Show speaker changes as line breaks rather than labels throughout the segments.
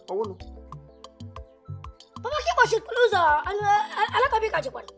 ọwụnụ
papa ka ịkpọchikpụrụ ụzọ alakabi ka chikwara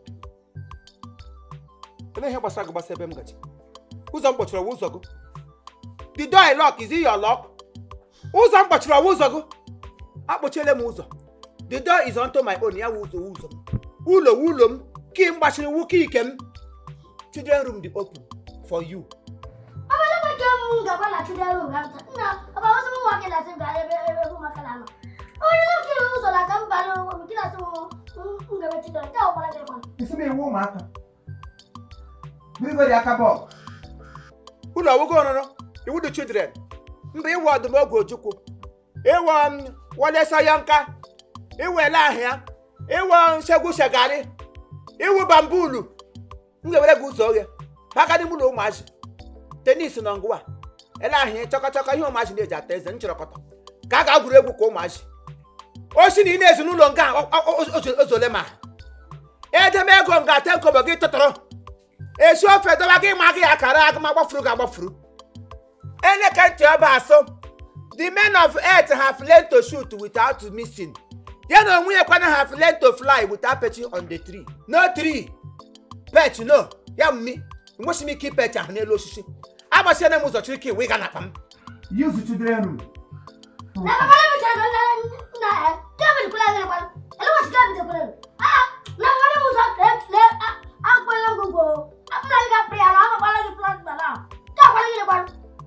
ele ihe gbasara gị gbasa ebe m gaji ụzọ m kpọchiri ọwa ụzọ gị the door I lock is it your lock ụzọ m kpọchiri ọwa ụzọ gị akpọchiele m ụzọ the door is onto my own ya wụ ụzọ wụ ụzọ m ụlọ wụ ụlọ m ki m gbachiri wụ ki ike m children room dị open for you
abalabake m gaba na children room ga nta nna papa wasu mun wake na sin ga ebe ebe ebe maka na onye na kiri ụzọ na ka mba na m kila so m gaba children ta ọkwara gị kwan
isi m iwu ụmụaka bigori aka bọọlụ ụlọ ọwụgo ọrụrụ iwu dị children mba ịwa ọdụm oge ojukwu ịwa m wale sayanka ịwa ele ahịa ịwa nsegwu shegari ịwụ bambulu m ga-ewere gị ụzọ oghe maka n'ime ụlọ ụmụazị tenis nọ ngwa ele ahịa chọkọchọkọ ihe ụmụazị na-eji ata eze nchịrọkọta ka a ga-agwụrụ egwu ka ụmụazị osi na ị na-ezi n'ụlọ nga a, o- o- o- ozole ma edeme ego nga ate nkobo gị tụtụrụ esi ofe dọba gị ma gị akara agụ ma gbafuru gị agbafuru enye ka ntị ọba asụ the men of earth have learned to shoot without missing ya na onwe ya kwana have learned to fly without perching on the tree no tree perch no ya mmi enwesị m ike ipech ahụ n'elu osisi agbasiena m ụzọ chiri ka iwe ga na akpa m use children room
na papa na bicha na na na eh kama kula gị kwan ele wasi kama bicha kula ah na wani musa le le akwela ngugo apuna gị pri ala ama kwala gị plan bala ka kwala gị kwan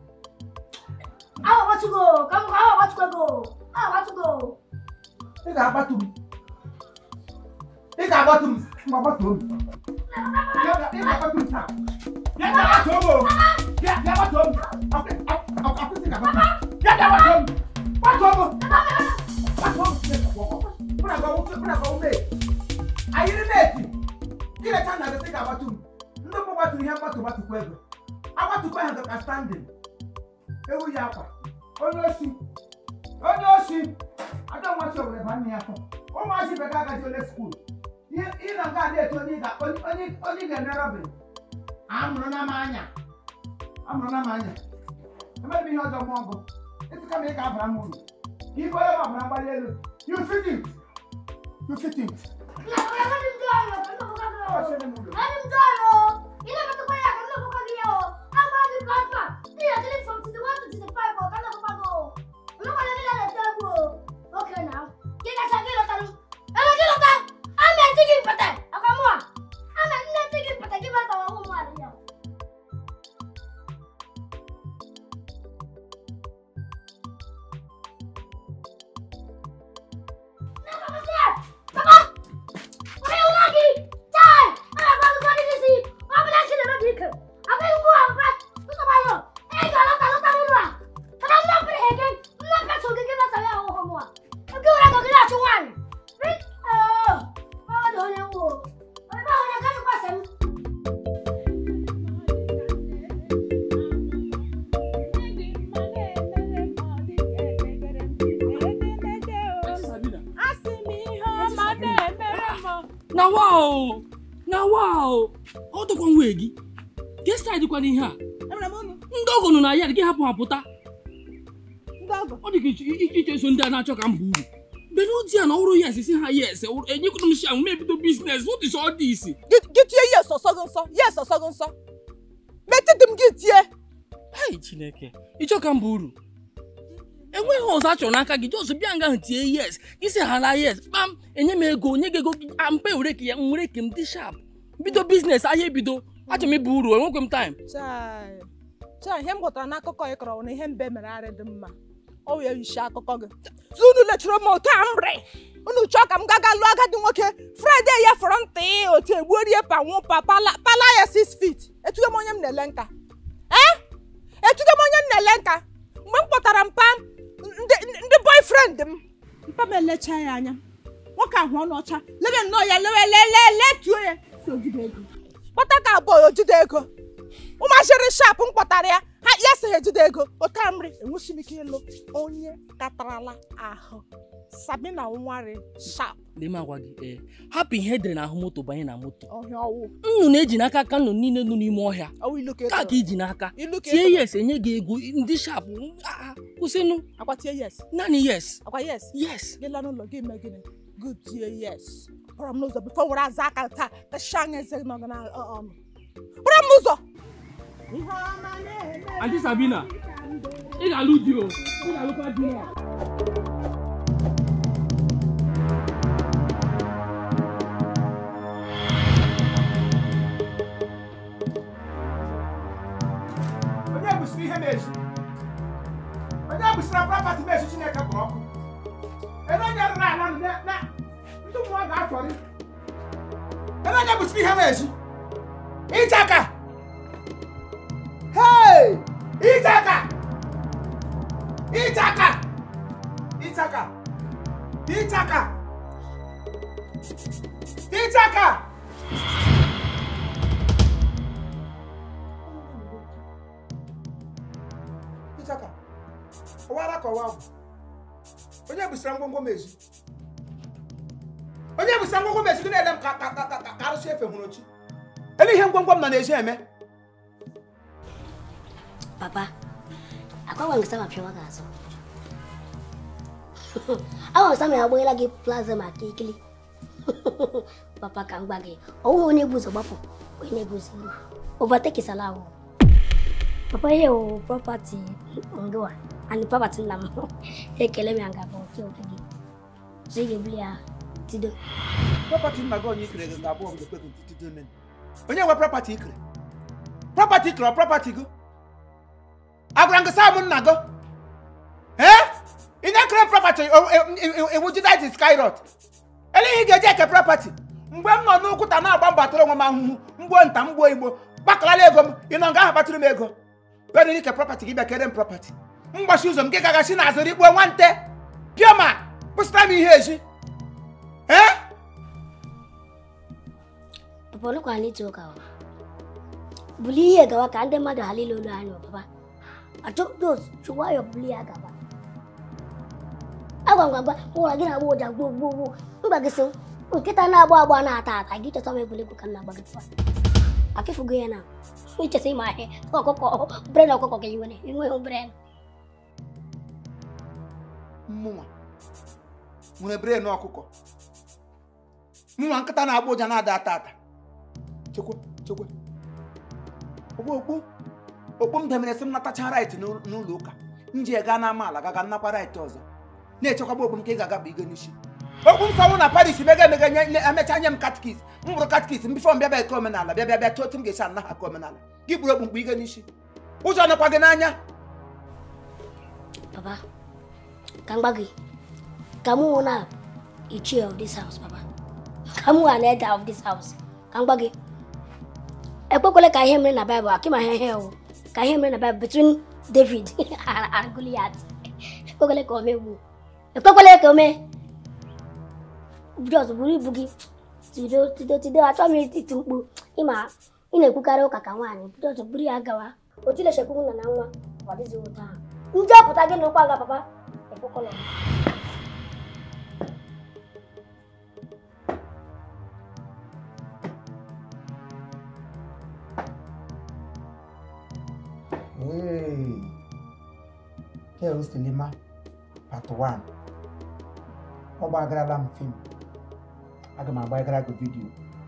awa watugo kam awa watugo awa watugo
ị ga-agbatu m ị ga-agbatu m ma gbatuo m ị ga-agbatu m taa ya bịa gbatuo m o bịa bịa gbatuo m Akwụ- akwụ- akwụsị ga-agbatu m ya bịa gbatuo m gbatuo m gbatuo m mụ na gị ọwụ- mụ na gị ọwụ mate. ayịrị meti ileta na gị ga-agbatu m ndị mbụ gbatụrụ ihe mgbatu gbatukwa ego agbatukwa ha ka standing ewu ya akwa onye osi onye osi ada nwachi owere ba nne ya fọ ụmụazị bekee agaghị ole skuul ị na nga adị etu onye ga- onye onye- onye ga-eme robin amụrụ na m anya amụrụ na m anya emebi ihe ọjọọ mụọ ọgụ etu kama ị ga-abara m uru ka ibe onye ma abara mgbali elu you fit it you fit it
na papa na dim dalo kana buka
Ọ
go
sịrị m uru.
na dim dalo ina matu kwa ya kana buka gị yo ama gị plasma ni ya tele from 21 to 25 o kana buka go no kwa ni la tebo okay now kika cha gilo tanu ala gilo ta ama tigi pata akamwa ama nne tigi pata kiba ta wa mu ali ya Na papa siya! Papa! Papa yung lagi! Chay! Ano ba lupa ni Sisi? Apa na sila na bika? Apa yung buha? Apa? Ito ba yun? Eh, galo talo talo na! Kana mo pa hegen? Mo pa sugi ka ba sa yaw ko mo? Ang gura ko gila chungan! Rit! Oh! Papa do na mo. Ay ba na ka pa sa
na wa o na wa o ọ dọkwa nwa gị gest dịkwa n'ihe a ndị ọgọ nọ na ya gị hapụ ha pụta ọ dị ka iche iche so ndị a na-achọ ka m bụ uru mgbe n'ozi a na ọrụ ya si ha yes enyekwara m sham mebido biznes what is all this
gị tie yes ọsọ gị nsọ yes ọsọ gị nsọ metụdị m gị tie
hai chineke ịchọ ka m bụ uru enweghị ọzọ a chọrọ n'aka gị jos bịa nga ahụ tie yes gị sị hala yes kpam enye m ego onye gị ego mpe were ka ya m were ka m dị sharp bido biznes ahịa ebido achọrọ m ịbụ uru enwekwe m taịm
chai chai ihe m ghọtara n'akụkọ ị kọrọ na ihe mbe mere arị dị mma ọ wee yishi akụkọ gị tụ unu lechiri m otu a mrị unu chọọ ka m gaga lụọ agadi nwoke fraịde ya fọrọ ntị otu egbuorie panwụ pa pala pala ya six feet etugo m onye m na-ele nka ee etugo m onye m na-ele nka mgbe m kpọtara mpa ndị ndị boyfriend m mpa m elecha ya anya nwoke ahụ ọnụ ọcha lebe nnọọ ya lewe lele letuo ya si ojide ego kpọta ka abụọ ojide ego ụmụachịrị shap m kpọtara ya ha ya sị ha ejide ego ụta nri enweghị m ike ịlụ onye katarala ahụ sabina nwari shap
lee m agwa gị ee hapụ ihe edere n'ahụ moto banye na moto
ọhịa ọwụ
nnụnụ eji n'aka ka nnụnụ niile nọ n'ime ọhịa
ọwụ ilu ka
ka ka
ịtụrụ
iji n'aka
ilu ka
tie
ịtụrụ
yes enye gị ego ndị shap kwụsịnụ
akwa tie yes
naanị yes
akwa yes
yes
gị laa n'ụlọ gị mee gịnị gị tie yes kpọrọ m n'ụzọ bifo were aza aka taa tachi anya eze gị nọgị n'ọnụ kpọrọ m n'ụzọ ihe ọma na-eme
Aunty Sabina ị ga-alụ di o ị ga-alụkwa di ya
onye busiri ihe na-eji onye busiri prapati na-eji chineke kpọrọ ọkụ ebe onye rụrụ ala nụ na na ndị mmụọ ga-afọrị ebe onye busiri ihe na-eji ịchaka hei ịchaka ịchaka ịchaka ịchaka ịchaka ịchaka ọwara ka ọwa bụ onye busara ngwongwo m ezi onye busara ngwongwo m ezi gị na-ele m ka ka ka ka ka arụsị efe hụrụ chi ebe ihe ngwongwo m nọ n'ezi eme
Papa, akwa wangesema pia wagazo. Awa wangesema ya bwela gi plaza makikili. Papa kangba gi. Owo one buzo bapo. One buzo. Overtake salawo. Papa hiyo property ngoa. Ani property na mo. Ekele mi anga bo ki okigi. Sige blia tido.
prapati nna gị onye ikere gị ga-abụ ọgụ ekwe ntụtụ nne onye nwe prapati ikere prapati ikere ọ prapati gị agwara m gị saa m nna gị ee ị na-ekere prapati iwu jidit skyrot eleghị ị ga-eji eke prapati mgbe m nọ n'ụkwụta na-agba mbatara onwe m ahụhụ mgbuo nta mgbuo igbo gbakalala ego m ị nọ nga ahụ kpatụrụ m ego bịa ike prapati gị bịa kere m prapati mgbachi ụzọ m gị gagachi na azụrụ ikpo nwante pịa ma pụsịtara m ihe echi ee
Papa no kwa ni toka wa. Buli ihe gawa ka ndị mmadụ halile olu anyị papa. Achọ dos chụwa ya buli ya gawa. Agwa ngwa ngwa ụra gị na-agba ụja gbuo gbuo gbuo. Mba gị sị nkịta na-agba agba na-ata ata gị chọta m egwuregwu ka m na-agba gị papa. Afịfụgo ya na ichesa ịma ihe ọkụkọ bren ọkụkọ ka iwere enweghị bren.
mmụnwa nwere bren ọkụkọ mmụnwa nkịta na-agba ụja na-ada ata ata chekwa chekwa ogbu okpu okpu m demere sị m natacha rait n'ụlọ ụka m ji gaa n'ama ala gaga nnakwa rait ọzọ na-echekwaba okpu m ka ị ga-agaba igo n'isi okpu m sanwụ na paris mega emega nye nye- emecha nye m katkis m bụrụ katkis m bifọ m bịaba eke omenala bịa bịa bịa chọọ otu m ga-esi anaghị aka omenala gị bụrụ okpu mkpu igo n'isi ụjọ nọkwa gị n'anya
Papa, ka m gwa gị ka mụ hụ na ichie of this house papa. Ka mụ hụ na elder of this house. Ka m gwa gị ekwekwele ka ihe mere na Bible akịma ihe ihe o ka ihe mere na Bible between David and Goliath. Ekwekwele ka o megbuo. Ekwekwele ka o mee. Jos buru ibu gị tido tido tido achọ m iti mkpu ịma ị na-ekwukarị ụka ka nwaanyị Jos buru ya gawa otu ilechekwu nna na nwa ọ dịghị ụtọ ahụ ndị ọpụta gị n'ụkwa nga papa ekwekọlọ m.
Hey. Hell Sinema Part 1 ọ gbagarala m fim aga m agbagara gị vidio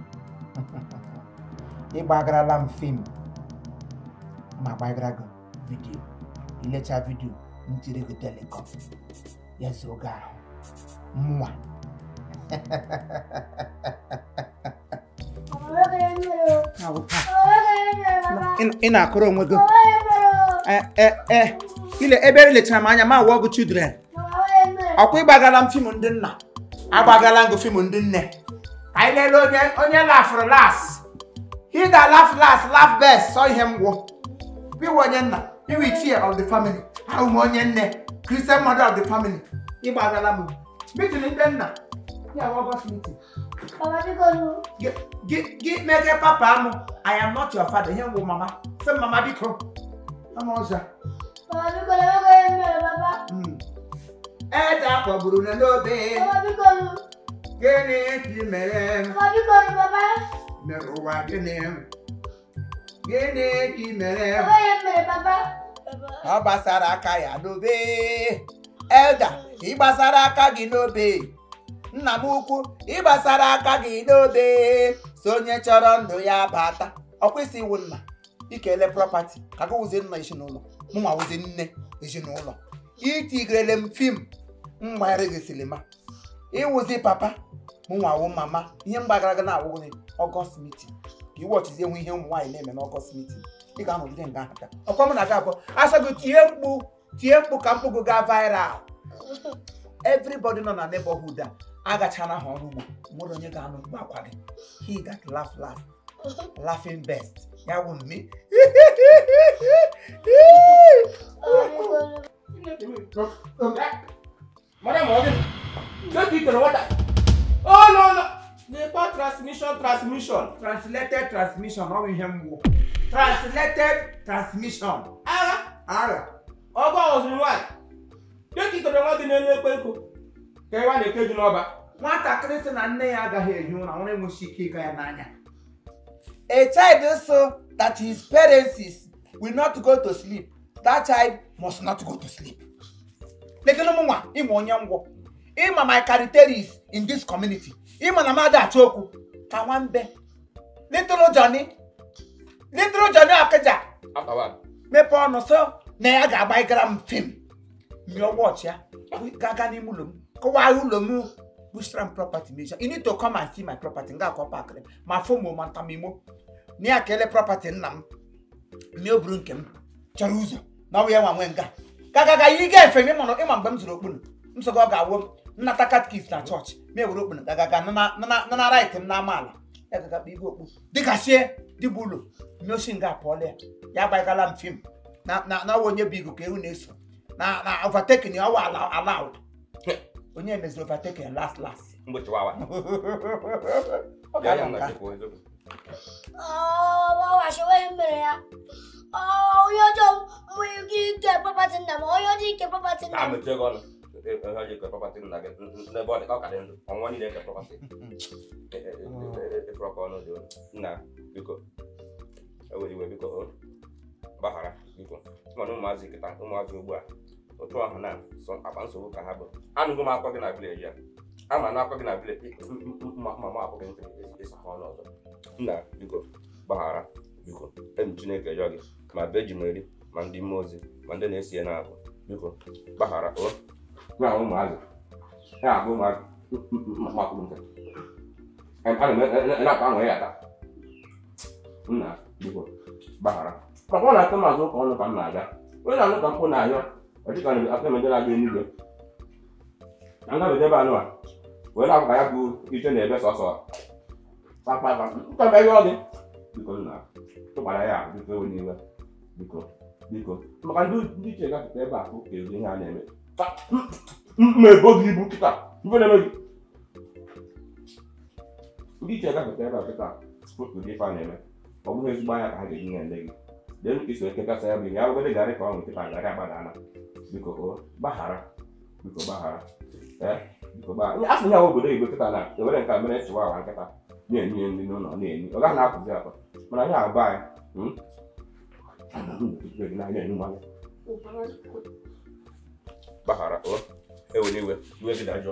ịgbagarala m fim ma agbagara gị vidio ilecha vidio m tiri gị telecom ya zuo gị ahụ mwa Ị- ị na-akụrụ onwe gị Eh, eh, eh. ile ebe elechara m anya ma wụọ gị children ọkwa ịgbagala m fim ndị nna agbagala gị fim ndị nne ka anyị lelee onye onye lafụrụ las ida laf las laf best sọ ihe mgwụ iwe onye nna iwe ichie of the family ahụ m onye nne christian mother of the family ịgbagala m mitin ndị nna ya wụ ọgọst mitin
Papa biko nu.
gị gị mege papa m i am not your father ihe nwụ mama sị mama biko ama ọzọ
Papa biko nu ego ihe mere papa.
Mm. ede akpọgburu na n'obe
Papa biko nu.
gịnị ka ị mere m
Papa biko nụ papa.
mere ụwa gịnị gịnị ka ị mere m
Papa ya mere papa. Papa.
ọ gbasara aka ya n'obe elda ị gbasara aka gị n'obe nna m ukwu ị gbasara aka gị n'obe so onye chọrọ ndụ ya bata ọ kwesị iwu nna ikele prọpati ka gị wụzie nna ezinụlọ mụ nwa wụzie nne ezinụlọ itigirele m fim mgbagharị gị silima ịwụzi papa mụ nwa wụ mama ihe mgbagara gị na-awụghị ọgọst mitin ka iwọchizie nwe ihe ụmụ nwaanyị na-eme n'ọgọst mitin ị ga-anọgide nga ahụ ọkwa mụ na gị abụọ asọ gị tie mkpu tie mkpu ka mkpu gị gaa viral everybody nọ na neighborhood a agachana ha ọrụ ugbo nwere onye ga-anụ mkpu akwa gị he that laugh last laughing best ya wụ mme
Madam Morgan, take it to the water. Oh no no! Nepa transmission transmission.
translated transmission ọ bụ ihe mgbu translated transmission
Agha,
ara
ọgọ ọzụrụ nwaanyị. Take it to the water n'elu ekpe nkụ. Ka ịwa na-eke ji n'ọba.
nwatakịrị sị na nne ya agaghị ehi ụra nwere enweghị ike ịga ya n'anya a child so that his parents is will not go to sleep that child must not go to sleep lekere m nwa ịma onye ngwọ ịma my characteris in this community ịma na mmadụ achọ okwu ka nwambe little johnny little johnny akịja
Akawa.
mepee ọnụ so na ya ga-agbaigara m fim nyụọ wọchị ya gaga n'ime ụlọ m kọwaa ụlọ m bushra m property measure you need to come and see my property nga akọ pakịrị ma fomo ma ntamimo na ya kele property nna m na o buru nke m chọrọ ụzọ na ọ bụ ya nwa nwe nga gagaga yi ga efe m ịma ịma mgbe m zụrụ okpunu m sọ gị ọ ga-awụ m nnata katkis na chọọchị ma ewere okpunu gagaga nana rait m n'amaala ya gagakpa igwe okpu dịka sie dịbụ ụlọ nyosi nga apụọla ya ya gbaigala m fim na na na onye bụ igu ka ewu na-eso na na overtaking ya ọwa ala allowed onye meziri overtaking last last
Mgbochi wawa.
ọ
Ya ya
ga-anọ
na
nka
chekwa eziokwu.
ọ washiwe mere ya Ọ, onye ọjọọ nwere ike ike property nna m onye ọjọọ ike property nna
Na
m
mechie gị ọnụ. Ihe ọjọọ ike prọpatị nna gị n'ebe ọ dị ka ọ ka dị ndụ. Ọnwụnwa niile nke prọpatị. Efere ọka ọnụ dị olu. Nna, biko. Ewere iwe biko. o. Gbaghara, biko. Mana ụmụazị kịta, ụmụazị ugbu a. Otu ahụ na sọ akpa nsogbu ka ha bụ. Anụgo m akwa gị na vileji a. Ama na akwa gị na vileji ma ma akwụ gị ntị ịsa ha ọnụ ọzọ. Nna, biko. Gbaghara, biko. Enyi Chineke yọọ gị. Ma beji m eri, ma ndị mmụọ ozi, ma ndị na-esi ya n'ahụ. Biko, gbaghara. O. Ya ụmụazị. Ya abụ ụmụazị. Mmakụ nke. Ana m na-akpa ahụ ya ata. Nna, biko. Gbaghara. Maka ọ na-atụ m azụ ụka ọnụ ka m na-aga. Onye na-anụ ka mkpụ na-ahịọ. Ọ dịka na aka emede na-aga enigwe. Na ngabede ebe anụ a. Wee na-abụ ka ya bụ ije na-ebe sọsọ. Kpakpakpa. Nka mbe yọọ gị. Biko nna. Tụkwara ya ahụ biko ewe n'iwe. Biko. Biko. Maka ndị ndị iche gafeta ebe a ka ezi ihe a na-eme. Ka mma ebo gị ibu kịta. Ibe na-eme gị. Ndị iche gafeta ebe a kịta. Ụdị ife a na-eme. Ọ bụghị ezigbo anya ka ha ga-eji nye gị. Dee ka iso ekekasa ya bụ ihe. Ya bụgodị garị ka ọ nwere kịta garị agbadana. Biko o gbaghara. Biko gbaghara. Ee biko gbaghara. A sị ya obodo Igbo kịta na ewere nke a mere chịwa awa nkịta. Na-enye ya nri n'ụlọ na-enye. Ọ gaghị na-apụzi akpa. Mana ya abụ anyị. hmm? na-enye mmanya. Gbaghara o ewere iwe iwe gị dajọ.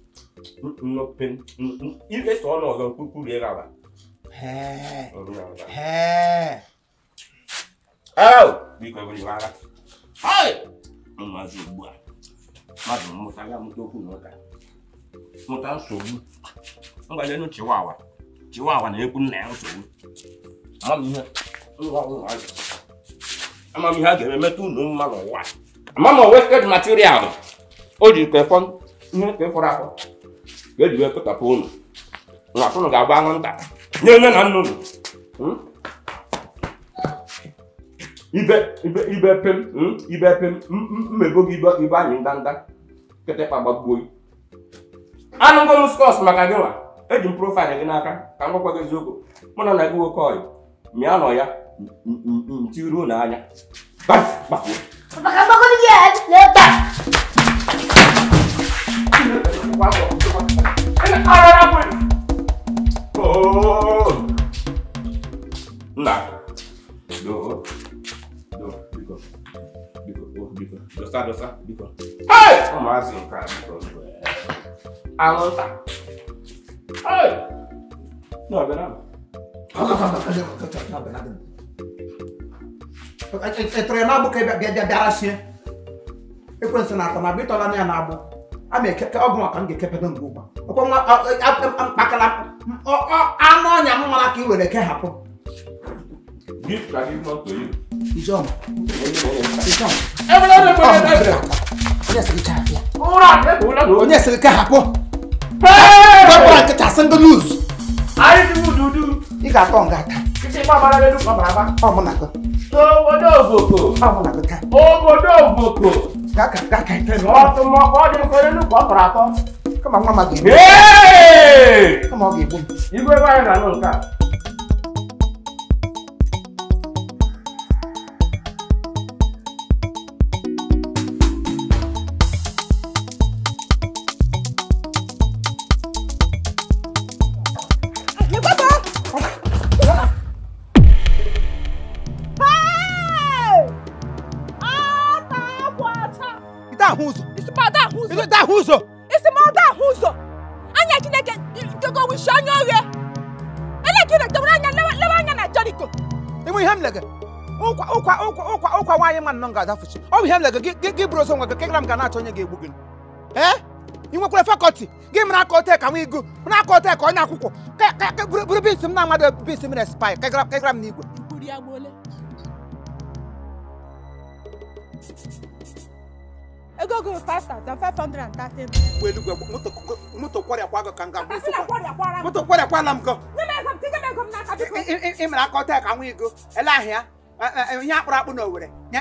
Ike so ọnụ ọzọ kwurie gị ala.
Hee,
Ọrụ ya ala.
hee.
Ew! Biko ewere iwe agha. Hai! Ụmụazị ugbu a. Mmadụ mmụta ya mụta okwu na ụka. Mụta nsogbu. Mgbanyenu Chiwawa. Chiwawa na-ekwu nna ya nsogbu. Amamihe. Nwa ụmụazị. Amamihe a ga-eme metụ unu mma n'ụwa. Amama wasted material. O ji kefọ ihe ka fọrọ afọ. Ga-eji wee pekapụ unu. Nwa unu ga-agba anwụnta. Nye nne na nna unu. Hmm? ibe ibe ibe pem mm, ibe pem m- m- mmebo gị ibe ibe anyị ndanda kịtịkpa gbagbuo anụgo m skọs maka gị nwa eji m profaịlụ gị n'aka ka m gwakwa gị eziokwu mụ na na gị nwoke ọyị mịa nọ ya ntiruo n'anya gbafuo
Papa ka mgbakọ dị ya n'ebe a.
Ara anwụnta Hey! Na ọbịa na.
ịtụrụ ya na-agbụ ka bịa bịa bịara sie ekwensị na atọ na abịa ịtọla ya na-agbụ a ma ekeke ọgwụ maka m ga-ekepego mgbe ụgba ọkwa nwa mkpakala anụ ọnya m mara ka ị were kehapụ
Gift ka gị mọtò yìí.
Ijeọma Ijeọma
Ebe ọ na-ekwe na-ekwe.
onye sịrị kehapụ ya
Ụra ebe ụlọ na
onye sịrị kehapụ
Hey!
gbapụra nkịta sị ndị luz
Anyị dị mu dudu.
ị ga-atọ nga ata
Kìtì gbàgbára lẹ́nu gbàgbára bá.
ọ mụ na gị
Obodo Ogboko.
ọ mụ na gị taa
Obodo Ogboko.
gaa ka gaa ka ite nụ
Ọtụmọ ọ dị mfe lẹ́nu kọ ọkọrọ atọ.
kama nwa ma ga-egbu
Hey!
kama ọ ga-egbu m
Igwe ebe anyị na-anụ nke a.
Lekọta! Hey! Ata akwa acha!
ite ahụ ụzọ
Isi m ada ahụ ụzọ!
ite ahụ ụzọ
Isi m ada ahụ ụzọ! Anya Chineke nkego wishi anya oghe! Ele Chineke dọbara anya lewe lewe anya na Jeriko!
enwe ihe m lege ụkwa ụkwa ụkwa ụkwa ụkwa nwaanyị nwa nnọọ ga-adafuchi ọ bụ ihe m lege gị gị- gị bụrụ ozo nwa gị kegara m ga na-achọ onye ga-egbu gị ee ị nwekwara fakọlti gị mara aka ote ka nwa igu mara aka ote ka onye akwụkwọ Ka- ka- ka- buru buru bisi m na amadụ bisi m respai kegara kegara m n'igwe
Ikwuru ya gbuole. Ego gị 5,513.
ụgbọ eluigwe moto moto kwọrịakwa gị ka m ga-agba isi
Asị na
kwa
kwọrịa kwara m.
moto kwọrịakwala m gọ
Nye m ego m, tinye m ego m n'aka biko.
Ị- ị- ị mara aka ote ka nwa igu ele ahịa ihe akpụrụ akpụ na owere nye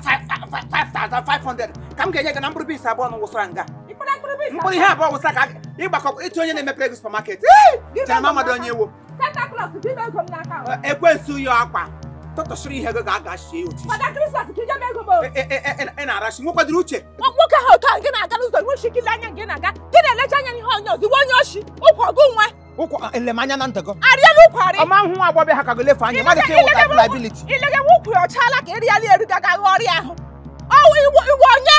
5500 ka m ga-enye gị na mkpụrụ bisi abụọ na wụsara nga
Ịkpara mkpụrụ bụ isi
mkpụrụ ihe abụọ wụsa ka ịgbakọ ịtụ onye na-emepere gị supermarket
Gị
chere
ego
m
m
amadụ
n'aka.
onye ewo
Santa Claus, gị ego m n'aka.
ekwensu ya akwa tụtụsịrị ihe gị ga-aga shie otu
Fada Christmas, ka ije m ego m.
ị- ị- ị- ị na-arachi nwekwadịrị uche
Nwa- nwoke ahụ otu ahụ gị na-aga n'ụzọ iwe shikili anya gị na-aga gị na-elecha anya n'ihe onye ọzọ iwe onye oshi ụkwa gụ nwe
ụkwa elemanya na ntị gị
arịala ụkwa arị
ọma hụ nwa agbọbịa ha ka gị lefe anya mmadụ ka ịwụta liability
ilegewe ụkwụ ya ọchaala ka erịala eru gaga ghọọ ọrịa ahụ ọwụ iwe iwe onye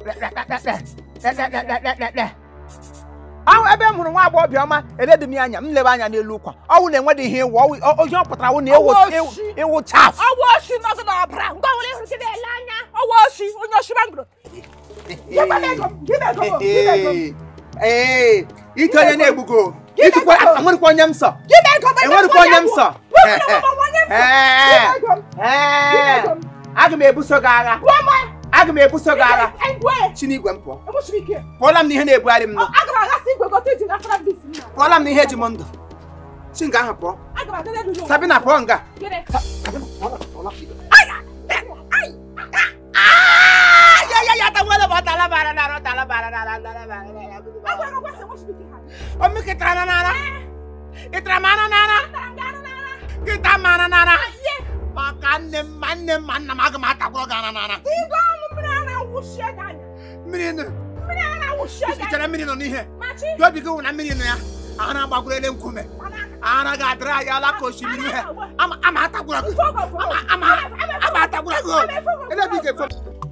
ahụ ebe m hụrụ nwa agbọghọbịa ọma eledu m ya anya m lebe anya n'elu ụkwa ọwụ na enwedị ihe ịwụ ọwụ ọ- ihe ọ pụtara wụ na ịwụ
Ọwụ
ịwụ-
oshi.
ịwụ chaf
ọwụ oshi nọgụ n'ọbara ngwa nwere ịhụrụ gị na-ele anya ọwụ oshi onye oshi mangoro Nyekwa m ego m, gị na ego m, gị na ego m.
ee ike onye na-egbugo
Gị na
ịtụkwa
ego m.
enwerịkwa onye m sọ
gị na ego m
enwerịkwa onye m sọ
Nwoke na ọmụmụ onye m sọ. Gị na ego m, gị na
ee
ego m.
aga m ebuso gị agha
Gwa m,
aga m ebuso gị agha
egwe,
chinigwe m pụọ
egbusiri ike.
pụọla m n'ihe na-ebugharị m nọ
Aga m aghasị igwe gote iji gafere m bisi nna.
pụọla m n'ihe ji m ndụ chi nga ahụ pụọ
Aga m aga n'elu ụlọ.
sabina pụọ nga
Gịnị? Agwa ego kwesịrị nwụchiri ike ha.
Omi kitara na nara. Kitara ma na nara.
Tara m gị anụ n'ara.
Kita ma na nara. Maka nne m ma nne m ma nna m aga m atakwụrụ gị ana nara.
Ịga ọnụ mmiri ara wụchie gị anya.
Mmiri nụ.
Mmiri ara wụchie gị
Ị
anya.
chere mmiri nọ n'ihe.
Machi.
Gị obi gị wụ na mmiri nọ ya. Ara gbagoro nkume. Ara ga-adịrị anyị ala ka osimiri ihe. Ama ama atakwụrụ gị. Ama ama ama atakwụrụ gị. Ele bi ga-efo.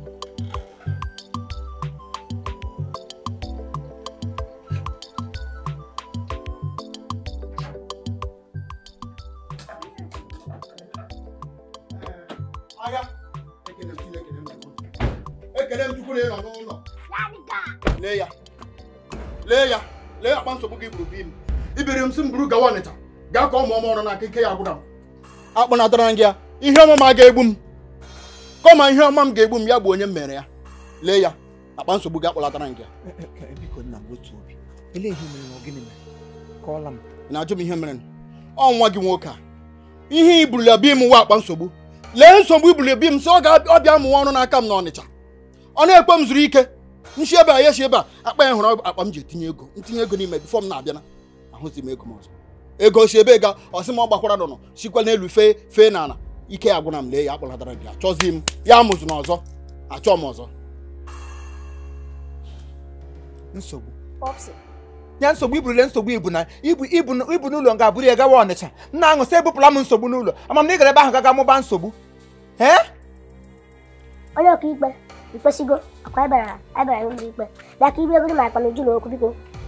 agha ekele m Chineke na ndụ m. ekele m Chukwu na ị nọ n'ụlọ lee ya lee ya lee akpa nsogbu gị buru bi m ibiri m si m buru gawa ọnịcha gaa ka ụmụ ọma ọrụ n'aka ike ya gwụra m akpọnatara m gị ya ihe ọma m a ga-egbu m kọma ihe ọma m ga-egbu m ya bụ onye m mere ya lee ya akpa nsogbu gị akpọlatara m gị ya
Biko nna m otu obi. Ele ihe mere na gịnị mere? Kọọla m.
ị na-ajụ m ihe mere ọ nwa gị nwoke a ihe ibulya bi m nwa akpa nsogbu lee nsogbu ibulya bi m sị ọ ga-abịa mụwa ọrụ n'aka m n'ọnịcha ọ na-ekwe m zuru ike nshi ebe a ya shi ebe a akpa ya hụrụ akpa m ji etinye ego ntinye ego n'ime bifọ m na-abịana ahụzi m ego m ọzọ ego si ebe ga ọsị m ọ gbakwara nọ sikwa n'elu fee fee n'ala ike ya gwụna m lee ya akpọlatara gị achọzi m ya mụzụ n'ọzọ achọ m ọzọ
Nsogbu.
Popsi.
ya nsogbu iburule nsogbu ibu na ibu ibu ibu n'ụlọ nga buru ya gawa ọnịcha nna aṅụ sị ebupụla m nsogbu n'ụlọ ama m na ị gara ebe ahụ gaga mụba nsogbu ee
Onye ọkaikpe ikpesigo akwa ebara ebara n'ụlọ ikpe bịa ka ibie bụrụ ma akpa n'uju na okwu biko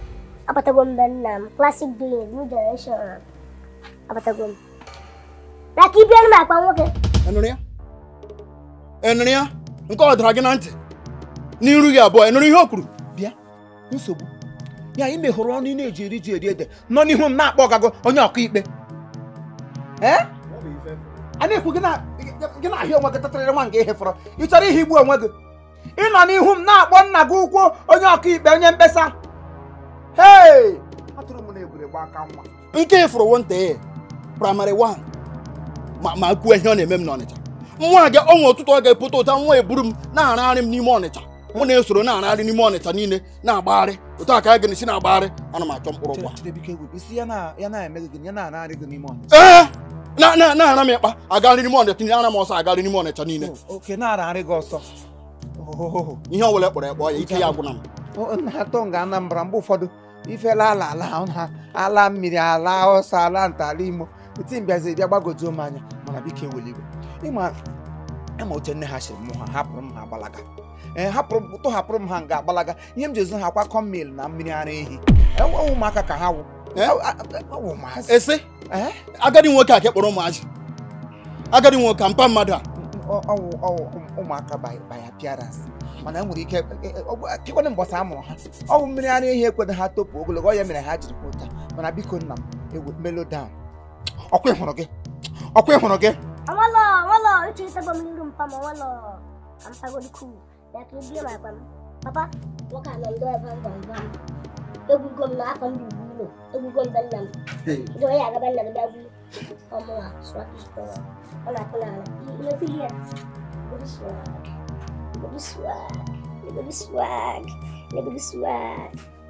Apatago m be nna m classic doing new generation apatago m bịa ka ị bịa m akpa nwoke
Enụrụ ya? Enụrụ ya? Nke ọ dara gị na ntị? N'iru gị abụọ, enụrụ ihe o kwuru?
bịa nsogbu ya ime hụrụ ọnụ ị na-eji eri ji eri ede nọ n'ihu m na-akpọ ọgago onye ọka ikpe ee a na-ekwu gị na gị na-ahịa onwe gị tatarịrị nwa nke ihe fọrọ ị chọrọ ihe igbu onwe gị ịnọ n'ihu m na-akpọ nna gị ụkwụ onye ọka ikpe onye mkpesa hei atụrụ m na egwuregwu aka nwa
nke ịfụrụ wonte praịmarị 1 ma ma kwuo ihe ọ na-eme m n'ọnịcha nwa gị ọnwa ụtụtụ ọ ga-epụta ụta nwa eburu m na-aragharị m n'ime ọnịcha mụ na-esoro na-aragharị n'ime ọnịcha niile na-agbagharị otu a ka a ga-esi na-agbagharị ana m achọ mkpụrụ kwa
Chidebike egwu isi ya na ya na-eme gị ya na-ararị gị n'ime ọnịcha
ee na na na-ara m ịkpa agarị n'ime ọnịcha niile ara m ọsọ agarị n'ime ọnịcha niile
oke na-ararị gị ọsọ ohohoho
ihe ọbụla kpọrọ ekpọ ya ike ya agwụna m
na-atọ nga Anambra mgbe ụfọdụ ifela ala ala ha ala mmiri ala ọsọ ala nta ala imo eti mbịazi bịa gbagojuo m anya mana biko eweliwe ịma ịma oche nne ha siri mụ ha hapụrụ m ha gbalaga ee hapụrụ m tụhapụrụ m ha nga agbalaga ihe m ji ezu ha kwa kọmmil na mmiri ara ehi enwe ụmụaka ka ha wụ
Eh?
ọwụ ụmụazị
esi
ee
agadi nwoke a ka kpọrọ ụmụazị agadi nwoke a mpa mmadụ a
ọwụ ọwụ ụmụaka by by appearance mana e nwere ike kekwana mbọsị a mụrụ ha ọwụ mmiri ara ehi ekwedo ha topu ogologo ọ ya mere ha jiri kwụta mana biko nna m ewe melo down ọkwa ịhụrụ gị ọkwa ịhụrụ gị
Awalo, awalo, itu kita pemilu pam awalo. Ampa go diku. Ya ki dia ma pam. Papa, waka nan do pam pam pam. Egu gom na pam di bulo. Egu gom dan nam. Do ya ga ban na da bu. Omo la, swat is to. Ona kula. Ina filia. Good swag. Good swag. Good swag. Good swag.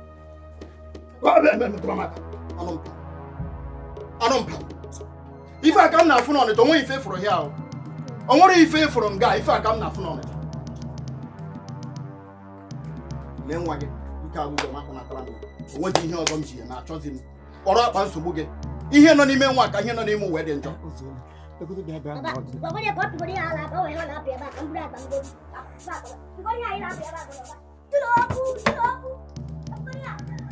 anụ mpa anụ mpa ife a ka m na-afụ n'ọnịcha onwe ife fụrụ hịa ahụ o nwere ife fụrụ m gaa ife a ka m na-afụ n'ọnịcha lee nwa gị ike agwụgwọ maka natara m o nweghị ihe ọzọ m ji ya na-achọzi m kpọrọ akpa nsogbu gị ihe nọ n'ime nwa ka ihe nọ n'ime uwe dị njọ
Papa, pokoknya kopi ko dia ala bawa yang api apa kan budak kan gom. Pokoknya air api apa kan. Tuh aku, tuh aku. Pokoknya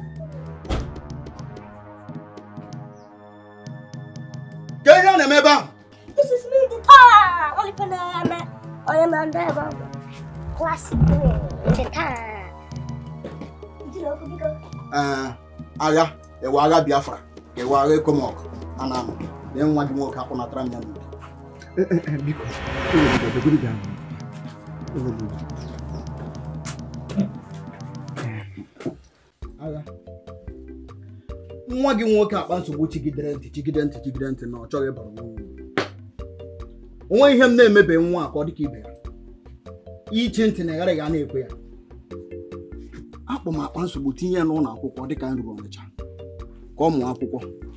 ka ihe a na-eme ebe ahụ
This is me the time. Only for them. Only man there about classic the time. You know, because
ee agha ewe agha biafra ewe agha ekomọk a na-amụ lee nwa gị nwoke akpụnatara m ya n'ubi
biko
agha nwa gị nwoke akpa nsogbu chigidere ntị chigide ntị chigide ntị na ọ chọghị ịbara nwa uru onwe ihe m na-emebe nwa a ka ọ dịka ibe ya ichi ntị na ịghara ga na-ekwe ya akpọ m akpa nsogbu tinye ya n'ụlọ akwụkwọ dịka m ruru ọnịcha ka ọ mụọ akwụkwọ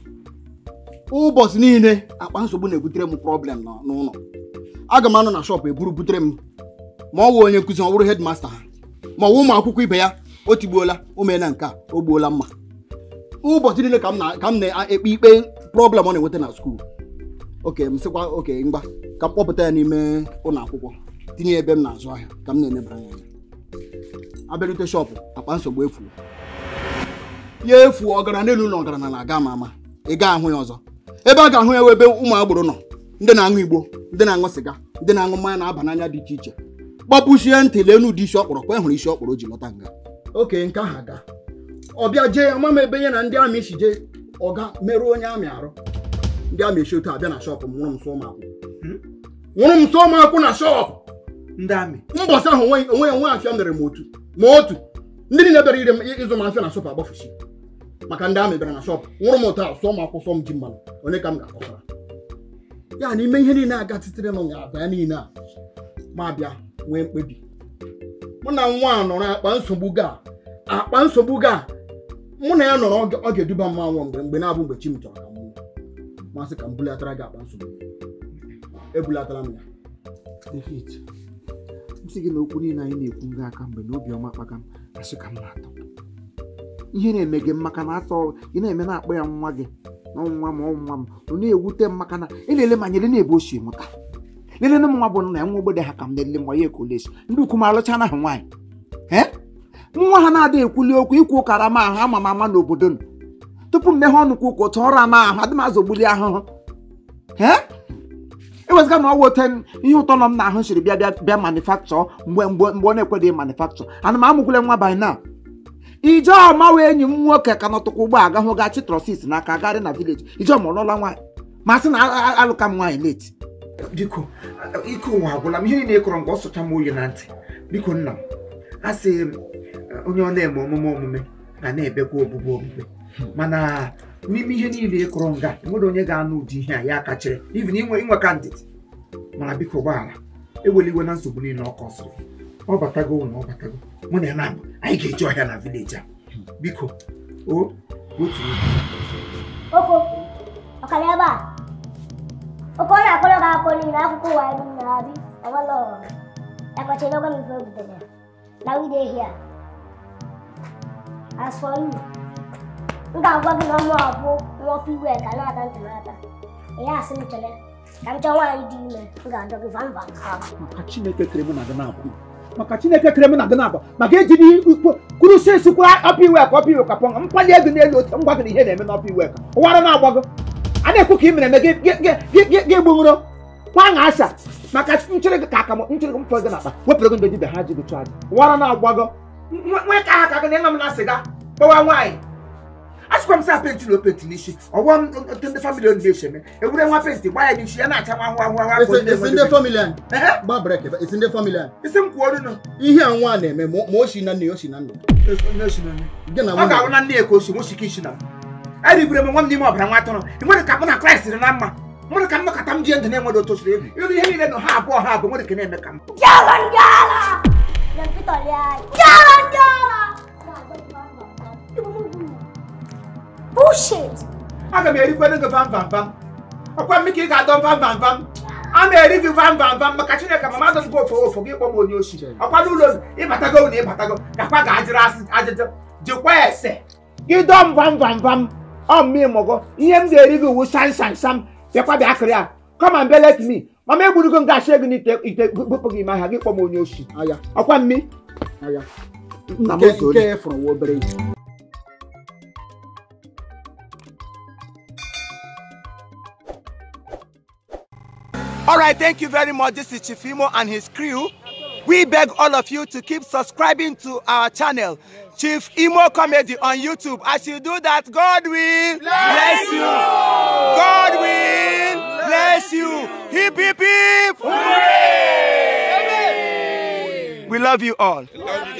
ụbọchị niile akpa nsogbu na-ebutere m problem nọ n'ụlọ aga m anọ na shọpụ eburu butere m ma ọ wụ onye nkụzi ọ bụrụ hedmasta ha ma ọ wụ ụmụ akwụkwọ ibe ya o tigbuola o meela nke a o gbuola mma ụbọchị niile ka m na- ka m na-ekpe ikpe problem ọ na-enweta na skuul oke m sịkwa oke mgba ka m kpọpụta ya n'ime ụlọ akwụkwọ tinye ya ebe m na-azụ ahịa ka m na-enebara ya anya abịarute shọpụ akpa nsogbu efu ya efu ọgaranya n'elu na ọgaranya na-aga ama ama ị ga ahụ ya ọzọ ebe a ga-ahụ ya wụ ebe ụmụ agboro nọ ndị na-aṅụ igbo ndị na-aṅụ sịga ndị na-aṅụ mmanya na-aba n'anya dị iche iche gbapụchie ntị lee n'ụdị isi ọkpọrọ kwa hụrụ isi ọkpọrọ o ji lọta nga oke nke ahụ aga ọbịa jee ama m ebe nye na ndị amị si jee ọga merụọ onye amị arụ ndị amị esi otu abịa na shọpụ m nwụrụ m sọ ụmụakwụ nwụrụ m sọ ụmụakwụ na shọpụ
ndị amị
mbọsị ahụ onwe onwe ya nwe afịa mere m otu ma otu ndị niile bịara ire m ịzụ m afịa na shọpụ agbafusi maka ndị amị bịara na shọpụ nwụrụ m ụtọ ahụ sụọ m akwụ sọ m ji mmanụ onye ka m ga-akọsara ya n'ime ihe niile aga titere m ga-aba ya niile a ma bịa nwee mkpebi mụ na nwa a nọrọ akpa nsogbu ga akpa nsogbu ga mụ na ya nọrọ ọ ga- ọ ga-eduba mma nwụọ mgbe mgbe na-abụ mgbe chi m chọrọ ka m nwụọ masị ka m bulatara gị akpa nsogbu ebulatara m ya
David m sị gị na okwu niile anyị na-ekwu nga aka mgbe na obiọma kpaka m asị ka m na-atọ ihe na-eme gị maka na asọ ị na-eme na-akpọ ya nwa gị na ọnwa m ọnwa m ọ na-ewute m maka na ị na-ele ma nyere na-ebe ochie mụta lelele m nwa bụ na ya nwa ogbede ha ka m na-ele ma ya ekolesi ndị ukwu m alụcha na ha nwaanyị ee nwa ha na-adịghị ekwuli okwu ikwu ụkara ma ahụ ama m ama n'obodo nụ tupu mmeghe ọnụ kwa ụka ụtọ ọrụ ama ahụ adị m azọgbuli ahụhụ ee ewezụga na ọwa ote ihe ụtọ nọ m n'ahụ siri bịa bịa bịa manufakchọ mgbe mgbe mgbe ọ na-ekweghị manufakchọ ana m amụkwule nwa by now ijeọma wee enyi m nwoke ka nọtụkwa ụgbọ aga hụ ga chitrosis n'aka garị na vileji ijeọma ọlụla nwaanyị ma sị na a- a- alụka m nwaanyị leti biko ike ụwa agwụla m ihe niile ịkọrọ mgbe ọ sụcha m oyi na ntị biko nna m a sị m onye ọ na-eme omume omume ga na-ebekwa ogbugbe ogbugbe mana n'ime ihe niile ịkọrọ nga enwere onye ga-anụ ụdị ihe a ya kachiri even inwe inwe kandid mana biko gbaghara ewela iwe na nsogbu niile ọ kọsịrị ọ batago na ọ batago mụ na ya na anyị ga-eji ọhịa na vileji a biko o otu
Oko, ọkara ebe a. Oko ọ na-akọrọ gị akọ niile akwụkwọ ụwa anyị niile abi enwela ọghọm. Ekọchiri ogo m ife butere. Na we dey here. As for you, m ga-agwa gị na ọmụ abụ nwọpụ iwe ka na-ata ntị n'ata. Ihe asị m chere ka m chọọ nwaanyị dị ime m ga-adọ gị vam vam vam.
maka chineke kere mụ na gị na-abụ maka chineke kere mụ na gị na-abụ maka ejiri ikwu kwuru si esikwa ọpụ iwe ka ọpụ iwe ka pọnga mpali ego n'elu otu ngwa gị na ihe na-eme n'ọpụ iwe ka ụwara na-agbago a na-ekwu ka ị mere eme gị gị- gị- gị- gị- gị gbuṅụrụ nwa asa maka nchere gị ka aka m nchere gị mfọ gị n'akpa wepụrụ gị ndị dibịa ha ji gị chụọ aja ụwara na-agbago nwe ka ha ka gị na ịma m na sịga kpọwa nwaanyị asịkwa m sị penti na openti n'isi ọgwọ m otu ndị famili onu na-esi eme ewure nwa penti gba ya n'isi ya na-acha nwa ahụ ahụ ahụ afọ ndị
esi ndị
enweghị-
famili anyị
Ehe,
gba brek ebe esi ndị famili anyị
isi m kwuo ọnụ
ihe a nwa na-eme ma ma o si na nne ya o si na nna ya. gị na
ọ
nwunye
ga-abụ na nne ya ka o si nwosike isi na eribere m nwa m n'ime ọbara nwa atụrụ ị nwere ka mụ na kraịst dị na mma nwere ka m nọkọta m jie ndụ na-enwere otu osiri elu ịrụ ihe niile nọ ha abụọ ha abụọ nwere ka na-eme ka m
Jala njala! Yan Peter Liay. Jala njala! Bullshit!
aga m erikwere gị vam vam vam ọkwa m ka ị ga-adọ vam vam vam a na-eri gị vam vam vam maka chineke ma mmadụ gị ofo ofo gị kpọ m onye oshi ọkwa n'ụlọ unu, ịbatago na ịbatago gakwa ga-ajụrụ asị ajụjụ jikwa ese gị dọọ m vam vam vam ọ mmị mụgo ihe m ga-eri gị wu sam sam sam bịakwa bịa kịrị a come and belet me mama egburugo m gashi gị n'ite ite bụpụ gị ime ahịa gị kpọ m onye oshi
aya
ọkwa mmi
aya
nna m
nke
ozoli
nke fụrụ nwa obere ihe
All right, thank you very much. This is Chifimo and his crew. We beg all of you to keep subscribing to our channel, Chief Imo Comedy on YouTube. As you do that, God will bless you. God will bless you. Hip, hip, hip. We love you all.